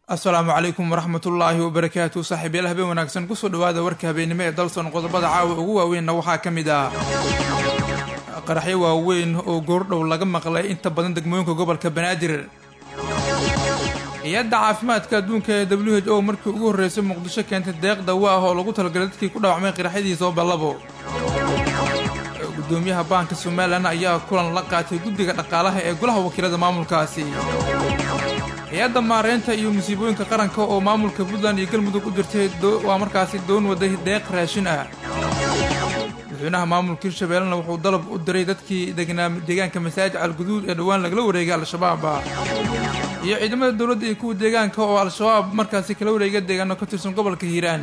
asalaamu calaykum waraxmatullaahi wabarakaatu saaxiibyaal habeen wanaagsan kusoo dhawaada warka habeennimo ee dalson qodobada caawa ugu waaweynna waxaa ka mid ah qaraxyo waaweyn oo goordhow laga maqlay inta badan degmooyinka gobolka banaadir hay-adda caafimaadka adduunka ee w h o markii ugu horreysay muqdisho keentay deeq dawo ah oo lagu talagalay dadkii ku dhaawacmay qaraxyadii sooballabo gudoomiyaha baanka somalilan ayaa kulan la qaatay guddiga dhaqaalaha ee golaha wakiilada maamulkaasi hay-adda maareynta iyo musiibooyinka qaranka oo maamulka puntland iyo galmudug u dirtay waa markaasi doon waday deeq raashin ah madaxweynaha maamulka hirshabeellena wuxuu dalab u diray dadkii degnaa deegaanka masaajid calguduud ee dhowaan lagala wareegay al-shabaab iyo ciidamada dowladda iyo kuwa deegaanka oo al-shabaab markaasi kala wareega deegaano ka tirsan gobolka hiiraan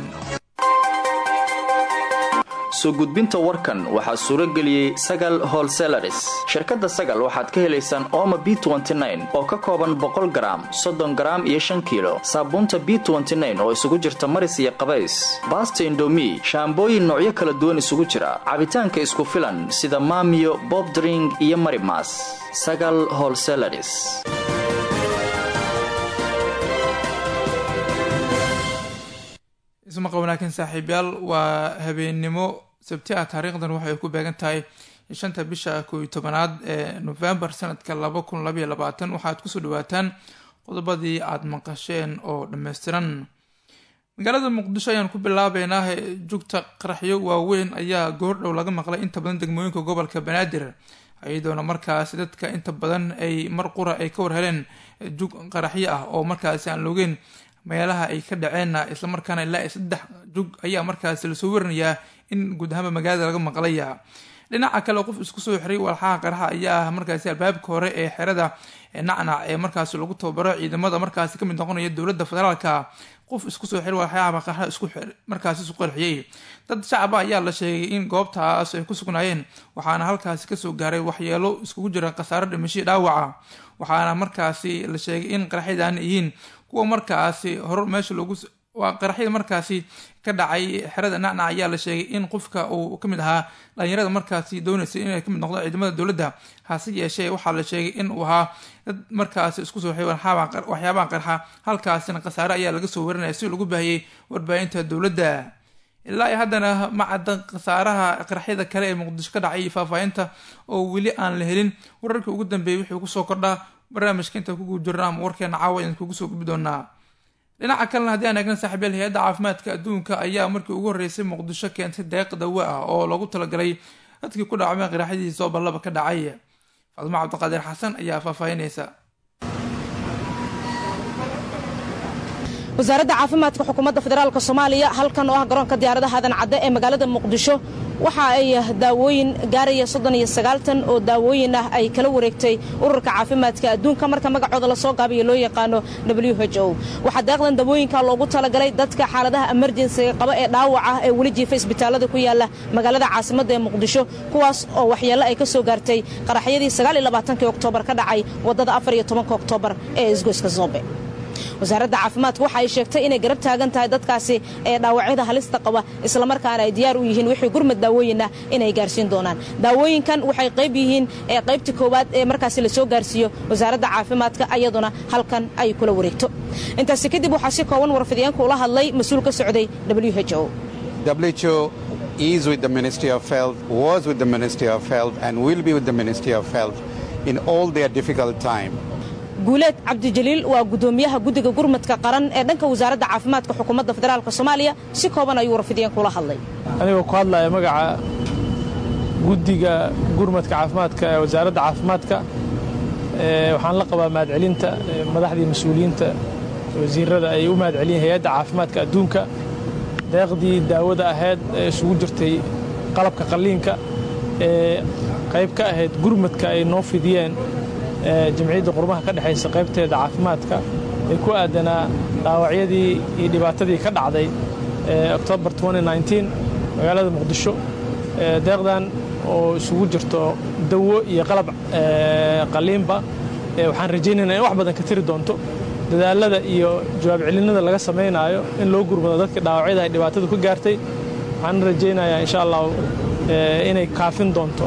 soo gudbinta warkan waxaa suuro geliyey sagal holselaris shirkadda sagal waxaad ka helaysaan ooma b oo ka kooban boqol garaam soddon garaam iyo shan kiilo saabuunta b oo isugu jirta maris iyo qabays baasta indomi shaambooyin noocyo kala duwan isugu jira cabitaanka isku filan sida maamiyo bobdring iyo marimas sagal holselaris ismaqa wanaagsan saaxiibyaal waa habeennimo sabti ah taariikhdan waxay ku beegan tahay shanta bisha koob iyo tobanaad ee novembar sanadka laba kun labaiyo labaatan waxaad kusoo dhawaataan qodobadii aada maqasheen oo dhammaystiran magaalada muqdisho ayaan ku bilaabeynaa jugta qaraxyo waaweyn ayaa goordhow laga maqlay inta badan degmooyinka gobolka banaadir iyadoona markaasi dadka inta badan ay mar qura ay ka warheleen jug qaraxyo ah oo markaasi aan loogeen meelaha ay ka dhaceenna islamarkaana ilaa saddex jug ayaa markaasi lasoo warinayaa in guud ahaanba magaalada laga maqlaya dhinaca kale qof isku soo xiray walxaha qaraxa ayaa ah markaasi albaabka hore ee xerada nacnac ee markaasi lagu tababaro ciidamada markaasi kamid noqonaya dowladda federaalka qof isku soo xiray walxaha qaraxa isku markaasi isu qarxiyey dad shacaba ayaa la sheegay in goobtaas ay ku sugnaayeen waxaana halkaasi kasoo gaaray waxyeelo iskugu jira khasaaro dhimashii dhaawaca waxaana markaasi la sheegay in qaraxyadan yihiin kuwa markaasi hor meesha loogu waa qaraxyada markaasi ka dhacay xerada nacnac ayaa la sheegay in qofka uu kamid ahaa dhalinyarada markaasi dooneysay inay kamid noqdo ciidamada dowladda hase yeeshee waxaa la sheegay in uu ahaa dad markaasi isku soo waxyaabaha qarxa halkaasina khasaare ayaa laga soo warinaya si lagu baahiyey warbaahinta dowladda ilaa haddana ma cadda khasaaraha qaraxyada kale ee muqdisho ka dhacay iyo faahfaahinta oo weli aan la helin wararkii ugu dambeeyay wixii kusoo kordhaa barnaamijka inta kugu jirna ama warkeena caawa ayaan kugu soo gudbi doonaa dhinaca kalena haddii aan eegna saaxiibyaal hay-adda caafimaadka adduunka ayaa markii ugu horreysay muqdisho keentay deeq dawo ah oo loogu talagalay dadkii ku dhacmay qaraxyadii sooballaba ka dhacay fadmo cabdiqaadir xasan ayaa faahfaahinaysa wasaaradda caafimaadka xukuumadda federaalk soomaaliya halkan oo ah garoonka diyaaradaha aadan cadde ee magaalada muqdisho waxa ay daawooyin gaaraya soddon iyo sagaaltan oo daawooyin ah ay kala wareegtay ururka caafimaadka adduunka marka magacooda lasoo gaabiyo loo yaqaano w h o waxaa deeqdan daawooyinka loogu talagalay dadka xaaladaha emerjensiga qaba ee dhaawaca ee weli jiifa isbitaallada ku yaala magaalada caasimadda ee muqdisho kuwaas oo waxyeello ay ka soo gaartay qaraxyadii sagaaliyolabaatanki oktoobar ka dhacay waddada afar iyo tobanka oktoobar ee isgoyska zoobe wasaaradda caafimaadka waxa ay sheegtay inay garab taagan tahay dadkaasi ee dhaawacyada halista qaba islamarkaana ay diyaar u yihiin wixii gurmad daawooyin ah inay gaarsiin doonaan daawooyinkan waxay qayb yihiin ee qaybta koowaad ee markaasi lasoo gaarsiiyo wasaaradda caafimaadka ayaduna halkan ay kula wareegto intaasi kadib waxaa si kooban warfidyaanka ula hadlay mas-uul ka socday w h o is with the Ministry of Health, was with the Ministry of Health, and will be with the Ministry of Health in all their difficult time. guuleed cabdijaliil waa gudoomiyaha guddiga gurmadka qaran ee dhanka wasaaradda caafimaadka xukuumadda federaalk soomaaliya si kooban ayuu warfidiyeen kula hadlay anigoo ku hadlaya magaca guddiga gurmadka caafimaadka ee wasaaradda caafimaadka waxaan la qabaa mahadcelinta madaxdii mas-uuliyiinta wasiirada ay u mahadceliyeen hay-adda caafimaadka adduunka deeqdii daawada ahayd ee isugu jirtay qalabka qalliinka ee qayb ka ahayd gurmadka ay noo fidiyeen jamciyadda qurmaha ka dhexaysa qaybteeda caafimaadka ee ku aadanaa dhaawacyadii iyo dhibaatadii ka dhacday octobar magaalada muqdisho deeqdan oo isugu jirto dawo iyo qalab qaliinba waxaan rajaynaynaa in wax badan ka tiri doonto dadaalada iyo jawaab celinada laga samaynaayo in loo gurmado dadka dhaawacyada ay dhibaatadu ka gaartay waxaan rajaynayaa insha allah inay kaafin doonto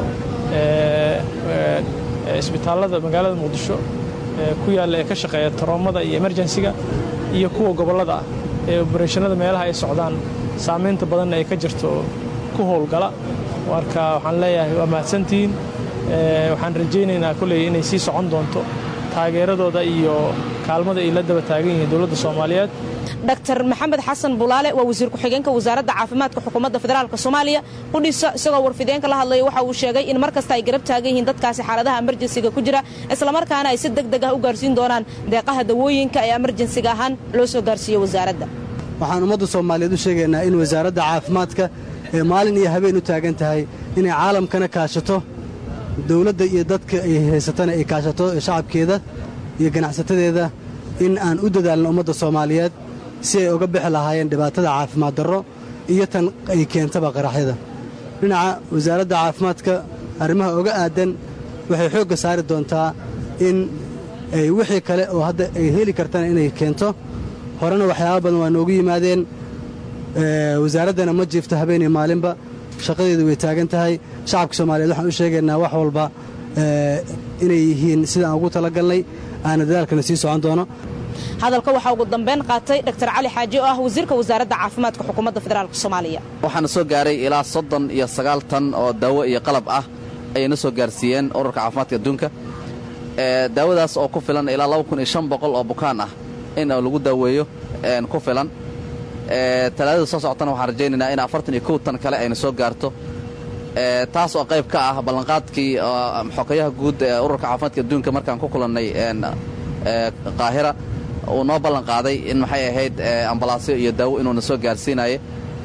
isbitaallada magaalada muqdisho ku yaalla ee ka shaqeeya taroomada iyo emerjensiga iyo kuwa gobollada ah ee obareshannada meelaha ay socdaan saamaynta badanna ay ka jirto ku howlgala marka waxaan leeyahay waa mahadsantihiin waxaan rajaynaynaa kolley inay sii socon doonto taageeradooda iyo kaalmada ay la daba taagan yihiin dowladda soomaaliyeed dr maxamed xasan bulaale waa wasiir ku-xigeenka wasaaradda caafimaadka xukuumadda federaalk soomaaliya qudhiisa isagoo warfideenka la hadlaya waxa uu sheegay in mar kasta ay garab taagan yihiin dadkaasi xaaladaha emerjensiga ku jira islamarkaana ay si deg deg ah u gaarsiin doonaan deeqaha dawooyinka ee emerjensiga ahaan loo soo gaarsiiyo wasaaradda waxaan ummadda soomaaliyeed u sheegaynaa in wasaaradda caafimaadka ee maalin iyo habeen u taagan tahay inay caalamkana kaashato dowladda iyo dadka ay haysatana ay kaashato shacabkeeda iyo ganacsatadeeda in aan u dadaalno ummadda soomaaliyeed si ay uga bixi lahaayeen dhibaatada caafimaad darro iyo tan ay keentaba qaraxyada dhinaca wasaaradda caafimaadka arrimaha oga aadan waxay xoogga saari doontaa in ay wixii kale oo hadda ay heli kartana inay keento horena waxyaaba badan waa noogu yimaadeen wasaaraddana ma jiifto habeenii maalinba shaqadeedu way taagan tahay shacabka soomaaliyeed waxaan u sheegaynaa wax walba inay yihiin sidaan ugu talagalnay aana dadaalkana sii socon doono hadalka waxaa ugu dambayn qaatay dr cali xaaji oo ah wasiirka wasaaradda caafimaadka xukuumadda federaalk soomaaliya waxaana soo gaaray ilaa soddon iyo sagaal tan oo daawo iyo qalab ah ayayna soo gaarsiiyeen ururka caafimaadka adduunka daawadaas oo ku filan ilaa laba kun iyo shan boqol oo bukaan ah in lagu daaweeyo ku filan talaadada soo socotana waxaan rajaynaynaa in afartan iyo kow tan kale ayna soo gaarto taas oo qayb ka ah ballanqaadkii xokayaha guud ee ururka caafimaadka adduunka markaan ku kulannay qaahira uu noo ballan qaaday in maxay ahayd ambalaasyo iyo daawo inuuna soo gaarsiinaye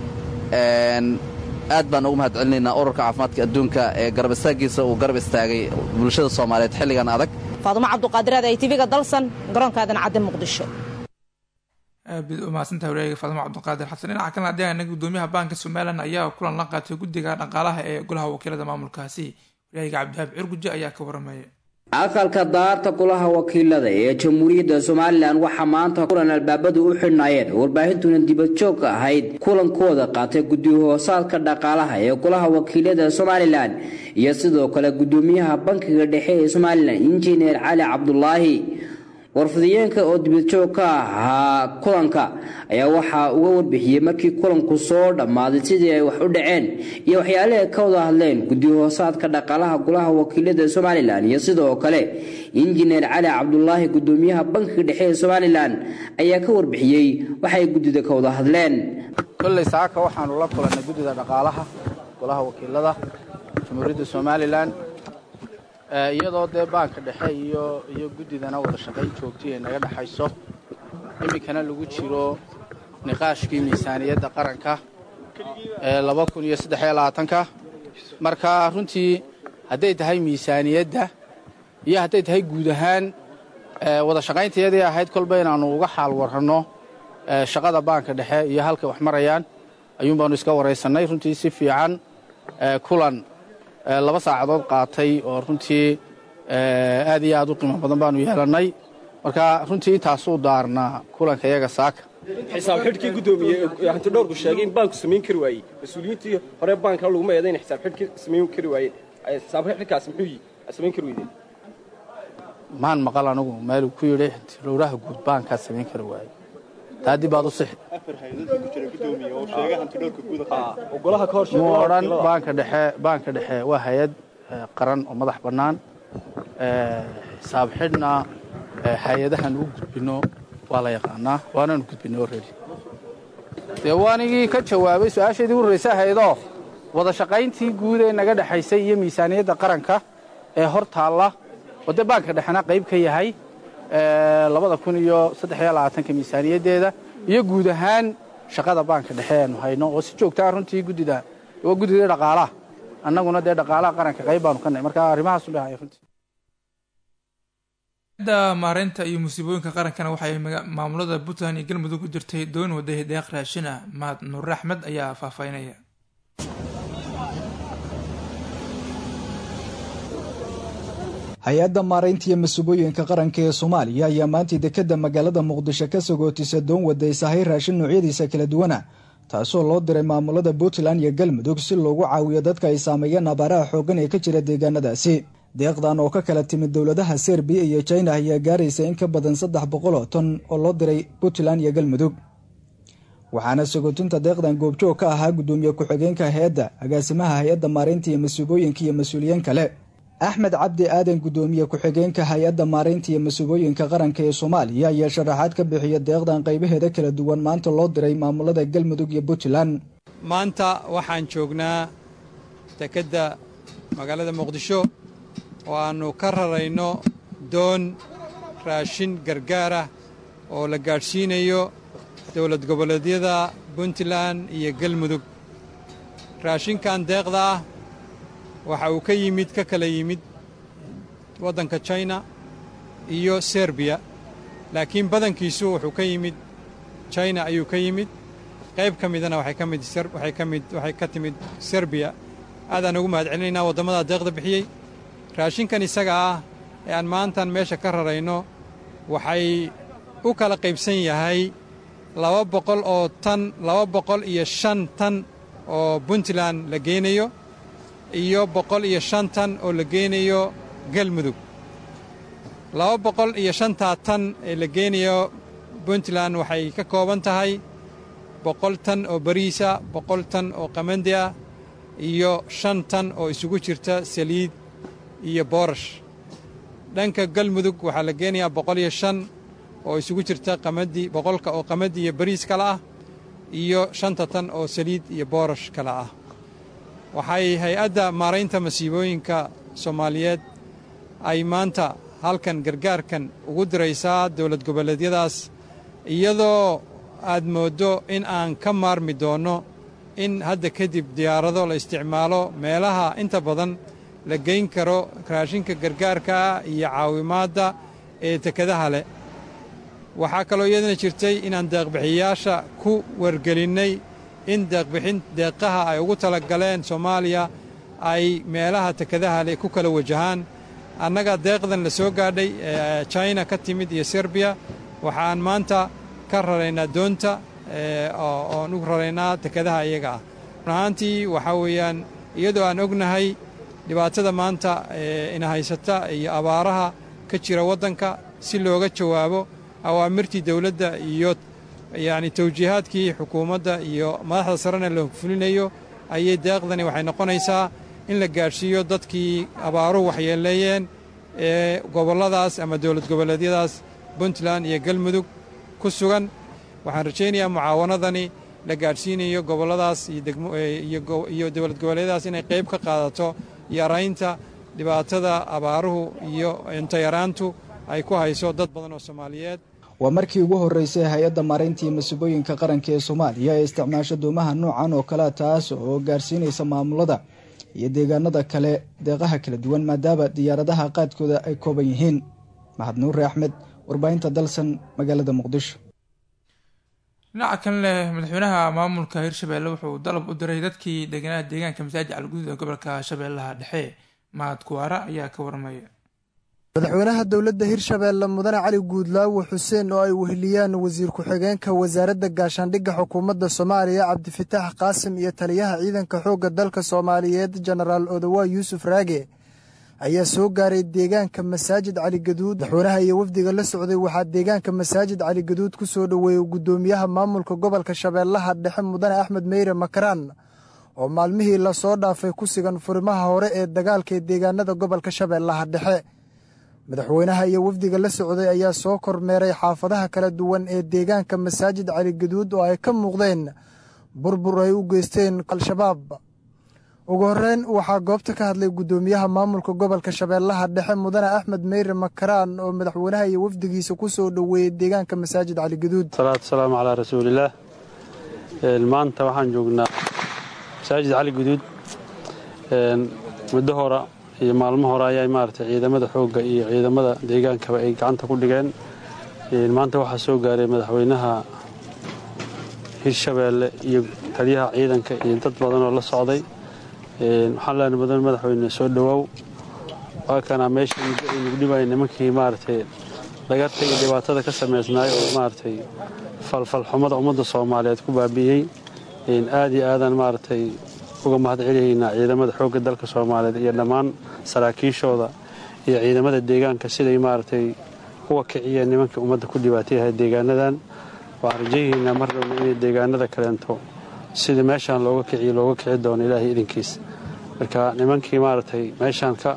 aad baan ugu mahad celinaynaa ururka caafimaadka adduunka ee garab istaagiisa uu garab istaagay bulshada soomaaliyeed xilligan adag faadumo cabduqaadiraad ay tv-ga dalsan garoonkaadan cadde muqdisho aad u mahadsantahay wareega faadimo cabdiqaadir xasan dhinaca kalena deegaana gudoomiyaha baanka somalilan ayaa kulan la qaatay guddiga dhaqaalaha ee golaha wakiilada maamulkaasi wareega cabdihaab cirguje ayaa ka waramaya aqalka daarta golaha wakiilada ee jamhuuriyadda somalilan waxaa maanta kulan albaabadu u xidhnaayeen warbaahintuna dibadjoog ahayd kulankooda qaatay guddi-hoosaadka dhaqaalaha ee golaha wakiilada somalilan iyo sidoo kale gudoomiyaha bankiga dhexe ee somalilan injineer cali cabdulaahi warfidiyeenka oo dibadjoog ka ahaa kulanka ayaa waxaa uga warbixiyey markii kulanku soo dhammaaday sidii ay wax u dhaceen iyo waxyaalaha ka wada hadleen guddi-hoosaadka dhaqaalaha golaha wakiilada somalilan iyo sidoo kale injineer cali cabdulaahi gudoomiyaha bankiga dhexe ee somalilan ayaa ka warbixiyey waxay guddida ka wada hadleen kolley saaka waxaanu la kulannay guddida dhaqaalaha golaha wakiilada jamhuuriyadda somalilan iyadoo dee baanka dhexe iyo iyo guddidana wada shaqayn joogtay ay naga dhexayso iminkana lagu jiro niqaashkii miisaaniyadda qaranka ee laba kun iyo saddexiyo labaatanka marka runtii hadday tahay miisaaniyadda iyo hadday tahay guud ahaan wada shaqayntayadii ahayd kolba inaannu uga xaal warranno shaqada baanka dhexe iyo halkay wax marayaan ayuun baanu iska waraysannay runtii si fiican kulan laba saacadood qaatay oo runtii aad iyo aad u qiimo badan baanu yeelannay marka runtii intaasuu daarnaa kulanka iyaga saaka xisaab xidhkii guddoomiye hanti dhowrku sheegay in baanku samayn kari waayey mas-uuliyiintii hore baankana laguma eeday inay xisaab xidhkii samayn kari waayeen xisaab xidhkaas muxuu yihi samayn kari weydeen maan maqal anigu meeluu ku yidhi hantilowraha guud baankaa samayn kari waayey taa dib baad u sixi mu odhan baanka dhexe baanka dhexe waa hay-ad qaran oo madax bannaan xisaab xidhna hay-adahan u gudbinno waa la yaqaanaa waanaanu gudbinay already dee waanigii ka jawaabay su-aashaydii u horraysa ahaydoo wada shaqayntii guud ee naga dhexaysay iyo miisaaniyadda qaranka ee hor taalla oo dee baanka dhexena qayb ka yahay labada kun iyo saddexiyo labaatanka miisaaniyaddeeda iyo guud ahaan shaqada baanka dhexe aanu hayno oo si joogtaa runtii guddida waa guddidii dhaqaalaha annaguna dee dhaqaalaha qaranka qayb baanu ka nahay marka arrimahaasu dhahaya runtii da maareynta iyo musiibooyinka qarankana waxay maamulada puntland iyo galmudug u jirtay doon waday deeq raashin ah mahad nuur axmed ayaa faahfaahinaya hay-adda maaraynta iyo masuubooyinka qaranka ee soomaaliya ayaa maantii dekadda magaalada muqdisho ka sagootisa doon waday sahay raashin noocyadiisa kala duwana taasoo loo diray maamulada puntland iyo galmudug si loogu caawiyo dadka ay saameeyeen abaaraha xooggan ee ka jira deegaanadaasi deeqdan oo ka kala timid dowladaha serbiya iyo china ayaa gaaraysa in ka badan saddex boqol oo ton oo loo diray puntland iyo galmudug waxaana sagootinta deeqdan goobjoog ka ahaa guddoomiye ku-xigeenka hay-adda agaasimaha hay-adda maareynta iyo masuubooyinka iyo mas-uuliyiin kale axmed cabdi aadan guddoomiye ku-xigeenka hay-adda maareynta iyo masuubooyinka qaranka ee soomaaliya ayaa sharaxaad ka bixiya deeqdan qaybaheeda kala duwan maanta loo diray maamulada galmudug iyo puntland maanta waxaan joognaa dekedda magaalada muqdisho oo aannu ka rarayno doon raashin gargaarah oo la gaadhsiinayo dowlad goboleedyada puntland iyo galmudug raashinkan deeqda ah waxa uu ka yimid ka kala yimid waddanka china iyo serbiya laakiin badankiisu wuxuu ka yimid china ayuu ka yimid qayb ka midana waxay ka mid waxay ka mid waxay ka timid serbiya aadaan ugu mahad celinaynaa waddamada deeqda bixiyey raashinkan isaga ah ee aan maantan meesha ka rarayno waxay u kala qaybsan yahay laba boqol oo tan laba boqol iyo shan tan oo puntland la geynayo iyo boqol iyo shan tan oo la geynayo galmudug laba boqol iyo shantaa tan ee la geynayo puntland waxay ka kooban tahay boqol tan oo bariisa boqol tan oo qamandi ah iyo shan tan oo isugu jirta saliid iyo boorash dhanka galmudug waxaa la geenayaa boqol iyo shan oo isugu jirta qamadi boqolka oo qamadi iyo bariis kale ah iyo shanta tan oo saliid iyo boorash kale ah waxay hay-adda maaraynta masiibooyinka soomaaliyeed ay maanta halkan gargaarkan ugu diraysaa dowlad goboleedyadaas iyadoo aad mooddo in aan ka maarmi doonno in hadda kadib diyaarado la isticmaalo meelaha inta badan la geyn karo raashinka gargaarkaa iyo caawimaadda ee tekadaha leh waxaa kaloo iyadana jirtay inaan deeqbixiyayaasha ku wargelinnay in deeqbixin deeqaha ay ugu tala galeen soomaaliya ay meelaha tekadaha leh ku kala wajahaan annaga deeqdan la soo gaadhay ee china ka timid iyo serbiya waxaan maanta ka raraynaa doonta oon u raraynaa tekadaha iyaga ah run ahaantii waxaa weeyaan iyadoo aan ognahay dhibaatada maanta ina haysata iyo abaaraha ka jira waddanka si looga jawaabo awaamirtii dowladda iyo yacni tawjiihaadkii xukuumadda iyo madaxda sarena la fulinayo ayay deeqdani waxay noqonaysaa in la gaadhsiiyo dadkii abaaruhu waxyeeleeyeen ee gobolladaas ama dowlad goboleedyadaas puntland iyo galmudug ku sugan waxaan rajaynayaa mucaawanadani la gaadhsiinayo gobolladaas iyo dowlad goboleedyadaas inay qayb ka qaadato yaraynta dhibaatada abaaruhu iyo intayaraantu ay ku hayso dad badan oo soomaaliyeed waa markii ugu horreysay hay-adda maaraynta iyo masuubooyinka qaranka ee soomaaliya ee isticmaasho doomaha noocan oo kalea taas oo gaarsiinaysa maamulada iyo deegaanada kale deeqaha kala duwan maadaama diyaaradaha qaadkooda ay kooban yihiin mahad nuure axmed warbaahinta dalsan magaalada muqdisho dhinaca kalene madaxweynaha maamulka hirshabeelle wuxuu dalab u diray dadkii deganaa deegaanka masaajid calguduud ee gobolka shabeellaha dhexe mahad kuwaara ayaa ka warmaya madaxweynaha dowladda hirshabeelle mudane cali guudlaawo xuseen oo ay weheliyaan wasiir ku-xigeenka wasaaradda gaashaandhigga xukuumadda soomaaliya cabdifitaax qaasim iyo taliyaha ciidanka xoogga dalka soomaaliyeed jenaraal odowaa yuusuf raage ayaa soo gaaray deegaanka masaajid caligaduud madaxweynaha iyo wafdiga la socday waxaa deegaanka masaajid caligaduud ku soo dhoweeyey guddoomiyaha maamulka gobolka shabeellaha dhexe mudane axmed meyre makaraan oo maalmihii lasoo dhaafay ku sigan furimaha hore ee dagaalka ee deegaanada gobolka shabeellaha dhexe madaxweynaha iyo wafdiga la socday ayaa soo kormeeray xaafadaha kala duwan ee deegaanka masaajid caligaduud oo ay ka muuqdeen burbur ay u geysteen al-shabaab ugu horreyn waxaa goobta ka hadlay guddoomiyaha maamulka gobolka shabeellaha dhexe mudane axmed meyre makaraan oo madaxweynaha iyo wafdigiisa ku soo dhoweeyey deegaanka masaajid caligaduud salaatu salaamu calaa rasuulillaah maanta waxaan joognaa masaajid caligaduud muddo hora iyo maalmo hore ayaa maaragtay ciidamada xoogga iyo ciidamada deegaankaba ay gacanta ku dhigeen maanta waxaa soo gaaray madaxweynaha hirshabeelle iyo taliyaha ciidanka iyo dad badan oo la socday waxaan leenahay mudan madaxweyne soo dhowaaw waa kanaa meesha muddo ay nagu dhibayay nimankii maaragtay dhagarta iyo dhibaatada ka samaysnaay oo maaragtay falfalxumada ummadda soomaaliyeed ku baabi'iyey aad iyo aadaan maaragtay uga mahad celiyaynaa ciidamada xoogga dalka soomaaliyeed iyo dhammaan saraakiishooda iyo ciidamada deegaanka siday maaragtay uga kiciyeen nimankii ummadda ku dhibaatayahay deegaanadan waxaan rajayihiinaa mar dhowna inay deegaanada kaleento sidii meeshaan looga kiciyo looga kici doono ilaahay idinkiis marka nimankii maaragtay meeshaan ka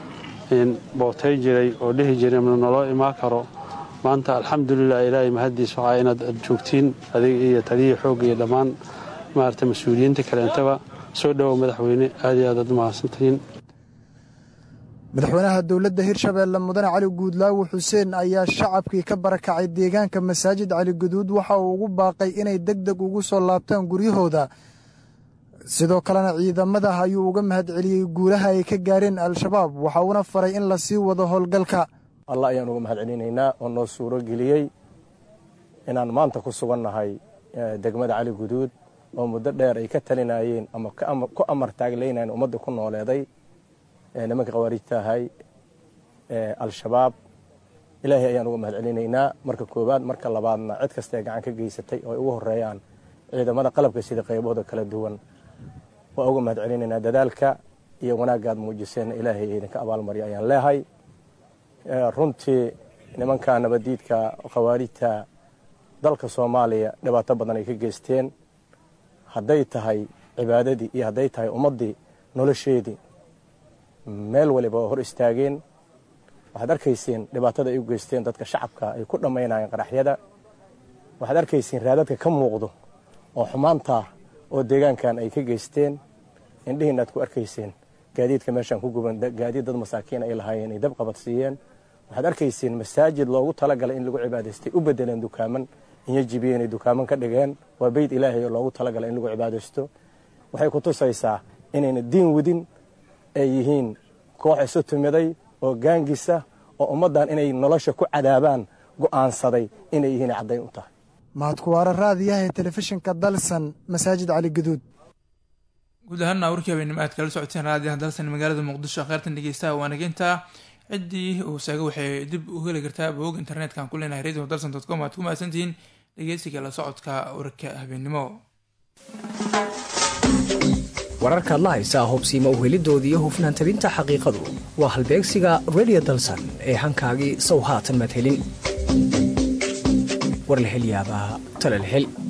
bootay jiray oo dhihi jiray naloo imaan karo maanta alxamdulilah ilaahay mahaddiis waxaa inaad ad joogtiin adig iyo taliyii xoogga iyo dhammaan maaragtay mas-uuliyiinta kaleentaba soo dhowow madaxweyne aad iyo aad aad u mahadsantihiin madaxweynaha dowladda hirshabeelle mudane cali guudlaawo xuseen ayaa shacabkii ka barakacay deegaanka masaajid cali guduud waxa uu ugu baaqay inay deg deg ugu soo laabtaan guryahooda sidoo kalena ciidamada ayuu uga mahadceliyey guulaha ay ka gaareen al-shabaab waxa uuna faray in la sii wado howlgalka allah ayaan uga mahad celinaynaa oo noo suuro geliyey inaan maanta ku sugannahay degmada cali guduud oo muddo dheer ay ka talinayeen ama ku amar taaglaynayeen ummadda ku nooleeday nimanka khawaarijta ahay al-shabaab ilaahay ayaan uga mahad celinaynaa marka koowaad marka labaadna cid kastaee gacan ka geysatay oo ay ugu horeeyaan ciidamada qalabka sida qaybahooda kala duwan waa uga mahad celinaynaa dadaalka iyo wanaaggaad muujiseenna ilaahay idinka abaalmarya ayaan leehay runtii nimanka nabadiidka khawaarijta dalka soomaaliya dhibaato badan ay ka geysteen hadday tahay cibaadadii iyo hadday tahay ummaddii nolosheedii meel waliba waa hor istaageen waxaad arkayseen dhibaatada ay u geysteen dadka shacabka ay ku dhammaynayeen qaraxyada waxaad arkayseen raadadka ka muuqdo oo xumaanta oo deegaankan ay ka geysteen indhihiina aad ku arkayseen gaadiidka meeshaan ku guban gaadiid dad masaakiin ay lahaayeen ay dab qabadsiiyeen waxaad arkayseen masaajid loogu talagalay in lagu cibaadaystay u bedeleen dukaaman inyo jibiyeen ay dukaaman ka dhigeen waa beyd ilaahay oo loogu talagalay in lagu cibaadaysto waxay ku tusaysaa inayna diin wadin ay yihiin koox isu timiday oo gaangisa oo ummaddan inay nolosha ku cadaabaan go'aansaday inay yihiin caddayn u tahay mahadkuwaare raadiyaha ee telefishinka dalsan masaajid cali guduud guud ahaana warkii habeenimo aad kala socoteen raadiyaha dalsan magaalada muqdisho kheyrtan dhegeystaha waanageynta ciddii uu saaga waxay dib u heli kartaa boog internetka ku leenahay radio dalsan dot com aad ku mahadsantihiin dhegeysiga la socodka warka habeenimo wararkaad la haysaa hobsiima uhelidooda iyo hufnaan tabinta xaqiiqadu waa halbeegsiga redio dalsan ee hankaagii sow haatan madhelin war la hel yaabaa tala la hel